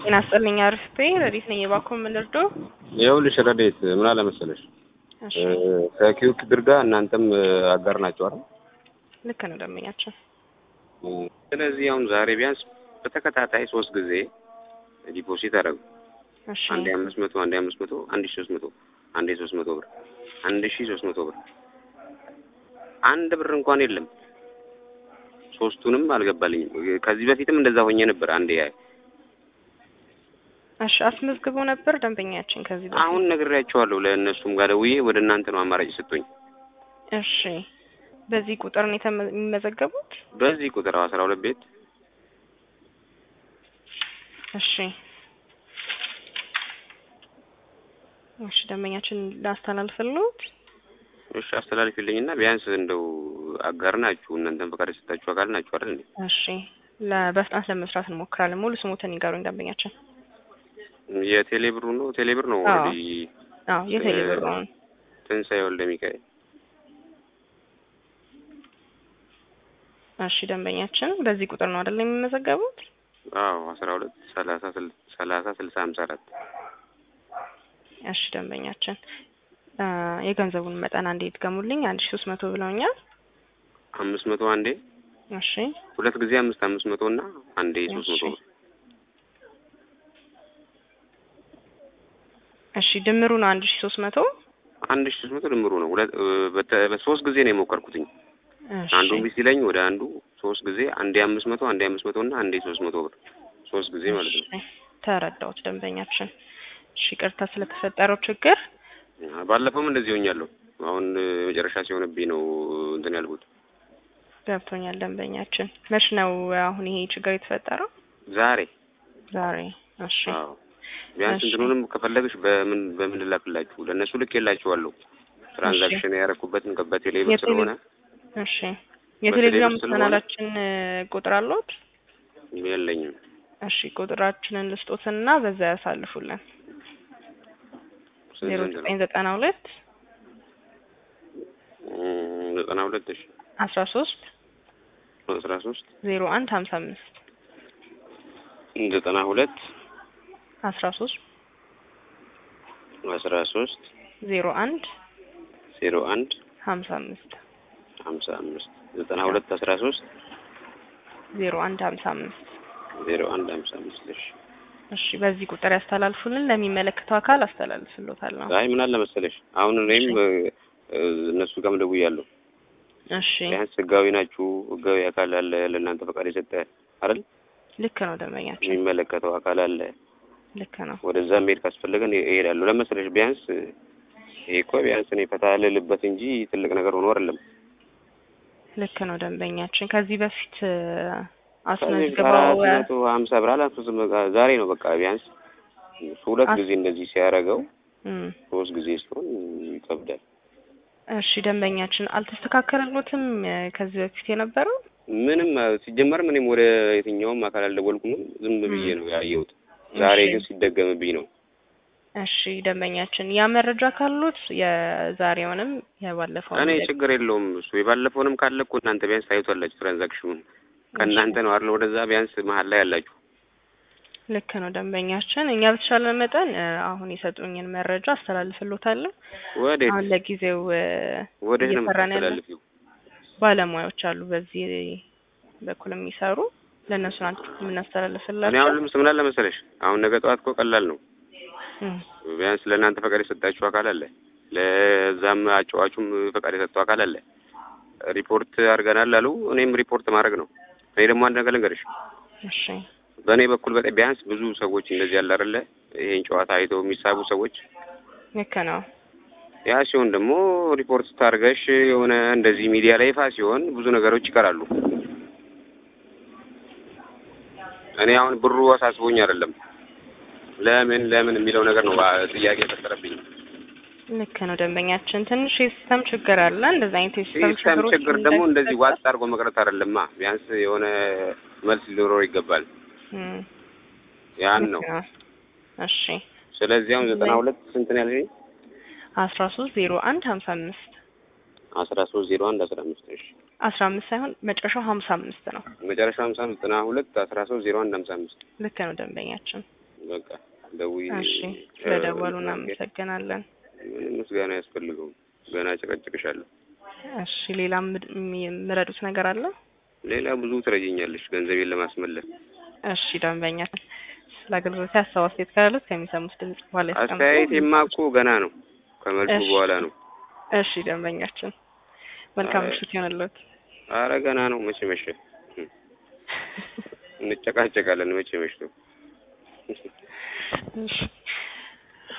ጤና ይስጥልኝ አርፍቴ ረዲት ነኝ። የባኮ ምልርዶ ይኸውልሽ ረዴት ምን አለ መሰለሽ እሺ ከኪዩክ ድርጋ እናንተም አጋር ናቸው አይደል? ልክ ነው ደንበኛችን። ስለዚህ አሁን ዛሬ ቢያንስ በተከታታይ ሶስት ጊዜ ዲፖዚት አደረጉ። እሺ አንዴ አምስት መቶ አንዴ አምስት መቶ አንድ ሺ ሶስት መቶ አንዴ ሶስት መቶ ብር አንድ ሺ ሶስት መቶ ብር አንድ ብር እንኳን የለም። ሶስቱንም አልገባልኝም። ከዚህ በፊትም እንደዛ ሆኜ ነበር። አንዴ ያይ እሺ አስመዝግቦ ነበር ደንበኛችን ከዚህ በፊት። አሁን ነግሬያቸዋለሁ። ለእነሱም ጋር ደውዬ ወደ እናንተ ነው አማራጭ ሰጡኝ። እሺ በዚህ ቁጥር ነው የተመ- የሚመዘገቡት? በዚህ ቁጥር አስራ ሁለት ቤት እሺ እሺ ደንበኛችን ላስተላልፍልዎት። እሺ አስተላልፊልኝና ቢያንስ እንደው አጋር ናችሁ እናንተም ፈቃድ የሰጣችሁ አካል ናችሁ አይደል እንዴ? እሺ ለ- በፍጥነት ለመስራት እንሞክራለን። ሙሉ ስሞትን ይጋሩኝ ደንበኛችን። የቴሌ ብሩ ነው ቴሌ ብር ነው አዎ። ኦልሬዲ አዎ የቴሌ ብሩን ትንሣኤ ወልደ ሚካኤል እሺ ደንበኛችን በዚህ ቁጥር ነው አይደል የሚመዘገቡት? አዎ አስራ ሁለት ሰላሳ ስል- ሰላሳ ስልሳ ሀምሳ አራት እሺ ደንበኛችን አ፣ የገንዘቡን መጠን አንዴ ይድገሙልኝ። አንድ ሺ ሶስት መቶ ብለውኛል። አምስት መቶ አንዴ እሺ ሁለት ጊዜ አምስት አምስት መቶ እና አንዴ ሶስት መቶ እሺ። ብር እሺ ድምሩ ነው አንድ ሺ ሶስት መቶ አንድ ሺ ሶስት መቶ ድምሩ ነው። ሁለት በተ- በሶስት ጊዜ ነው የሞከርኩትኝ። እሺ አንዱ እምቢ ሲለኝ ወደ አንዱ ሶስት ጊዜ አንዴ አምስት መቶ አንዴ አምስት መቶ እና አንዴ ሶስት መቶ ብር ሶስት ጊዜ ማለት ነው። እሺ፣ ተረዳሁት ደንበኛችን። እሺ ይቅርታ ስለተፈጠረው ችግር። ባለፈውም እንደዚህ ሆኛለሁ። አሁን መጨረሻ ሲሆንብኝ ነው እንትን ያልኩት። ገብቶኛል ደንበኛችን። መች ነው አሁን ይሄ ችግር የተፈጠረው? ዛሬ ዛሬ። እሺ አዎ ቢያንስ እሺ። እንትኑንም ከፈለግሽ በምን በምን ልላክላችሁ ለእነሱ ልክ የላችኋለሁ ትራንዛክሽን ያደረኩበትን በቴሌ ብር የቴሌ- ስለሆነ እሺ የቴሌግራም በቴሌብር ስለሆነ- ቻናላችን እ፣ ቁጥር አለዎት? የለኝም። እሺ ቁጥራችንን ልስጦትና በዛ ያሳልፉልን። ዜሮ ስንት ዘጠኝ ነው? ዘጠና ሁለት እም፣ ዘጠና ሁለት እሺ አስራ ሶስት አስራ ሶስት ዜሮ አንድ ሀምሳ አምስት ዘጠና ሁለት አስራ ሶስት አስራ ሶስት ዜሮ አንድ ዜሮ አንድ ሀምሳ አምስት ሀምሳ አምስት ዘጠና ሁለት አስራ ሶስት ዜሮ አንድ ሀምሳ አምስት ዜሮ አንድ ሀምሳ አምስት እሺ እሺ በዚህ ቁጥር ያስተላልፉልን። ለሚመለከተው አካል አስተላልፍሎታለሁ። አይ ምን አለ መሰለሽ አሁን እኔም እ፣ እ፣ እነሱ ጋርም ደውያለሁ እሺ ቢያንስ ህጋዊ ናችሁ ህጋዊ አካል አለ ለእናንተ ፈቃድ የሰጠ አይደል ልክ ነው ደንበኛችን፣ የሚመለከተው አካል አለ ልክ ነው። ወደዛ መሄድ ካስፈለገን እሄዳለሁ ለመሰለሽ ቢያንስ ይሄ እኮ ቢያንስ እኔ ፈታ ልልበት እንጂ ትልቅ ነገር ሆኖ አይደለም ልክ ነው ደንበኛችን። ከዚህ በፊት እ፣ ከዚህ አስመዝግበው አራት መቶ ሀምሳ ብር አላንሱትም በቃ ዛሬ ነው በቃ ቢያንስ ሁለት አስ- ጊዜ እንደዚህ ሲያደርገው እም፣ ሶስት ጊዜ ሲሆን ይከብዳል እሺ ደንበኛችን አልተስተካከለሎትም እ፣ ከዚህ በፊት የነበረው ምንም አ፣ ሲጀመርም እኔም ወደ የትኛውም አካል አልደወልኩም ዝም ብዬ እም። ነው ያየሁት ዛሬ እሺ። ግን ሲደገምብኝ ነው እሺ ደንበኛችን ያ መረጃ ካሉት የዛሬውንም የባለፈውን እኔ ችግር የለውም እሱ የባለፈውንም ካለ እኮ እናንተ ቢያንስ ታዩታላችሁ ትራንዛክሽኑን ከእናንተ ነው አይደል ወደዛ ቢያንስ መሀል ላይ ያላችሁ ልክ ነው ደንበኛችን። እኛ በተሻለ መጠን እ፣ አሁን የሰጡኝን መረጃ አስተላልፍሎታለሁ። ወዴት አሁን ለጊዜው እ፣ ወዴት ነው እየሰራን ያለ የምታስተላልፊው ባለሙያዎች አሉ በዚህ በኩል የሚሰሩ ለእነሱ ናቸው እኔ የምናስተላልፍላቸው። አሁን ልምስ ምን አለ መሰለሽ አሁን ነገ ጠዋት እኮ ቀላል ነው እም፣ ቢያንስ ለእናንተ ፈቃድ የሰጣችሁ አካል አለ ለዛም አጫዋቹም ፈቃድ የሰጠው አካል አለ ሪፖርት አድርገናል አሉ እኔም ሪፖርት ማድረግ ነው እኔ ደግሞ አንድ ነገር ልንገርሽ እሺ በእኔ በኩል በጣም ቢያንስ ብዙ ሰዎች እንደዚህ ያለ አይደለ ይሄን ጨዋታ አይተው የሚሳቡ ሰዎች ልክ ነው። ያ ሲሆን ደግሞ ሪፖርት ስታርገሽ የሆነ እንደዚህ ሚዲያ ላይ ይፋ ሲሆን ብዙ ነገሮች ይቀራሉ እኔ አሁን ብሩ አሳስቦኝ አይደለም ለምን ለምን የሚለው ነገር ነው አ- ጥያቄ የፈጠረብኝ ልክ ነው ደንበኛችን። ትንሽ የሲስተም ችግር አለ። እንደዚህ አይነት የሲስተም ሲስተም ችግሮች ችግር ደግሞ እንደዚህ እንዳይፈጠር- ዋጥ አድርጎ መቅረት አይደለማ ቢያንስ የሆነ መልስ ሊኖረው ይገባል እም፣ ያን ልክ ነው ነው። እሺ ስለዚህ አሁን ዘጠና ሁለት ስንት ነው ያልሽኝ አስራ ሶስት ዜሮ አንድ ሀምሳ አምስት አስራ ሶስት ዜሮ አንድ አስራ አምስት እሺ አስራ አምስት ሳይሆን መጨረሻው ሀምሳ አምስት ነው። መጨረሻ ሀምሳ ዘጠና ሁለት አስራ ሶስት ዜሮ አንድ ሀምሳ አምስት ልክ ነው ደንበኛችን። በቃ ደውዬ እሺ ስለደወሉ እ፣ እናመሰግናለን። ምንም ምስጋና አያስፈልገውም። ገና ጨቀጭቅሻለሁ። እሺ ሌላ ምድ- የምረዱት ነገር አለ? ሌላ ብዙ ትረጂኛለሽ ገንዘቤን ለማስመለስ። እሺ ደንበኛችን ስለ አገልግሎት ሀሳብ አስተያየት ካሉት ከሚሰሙት ድምጽ በኋላ ያስቀምጡ። አስተያየቴማ እኮ ገና ነው፣ ከመልሱ እሺ። በኋላ ነው። እሺ ደንበኛችን መልካም አይ። ምሽት ይሆንልዎት። አረ ገና ነው። መቼ መሸ? እንጨቃጨቃለን። መቼ መሽቶ እሺ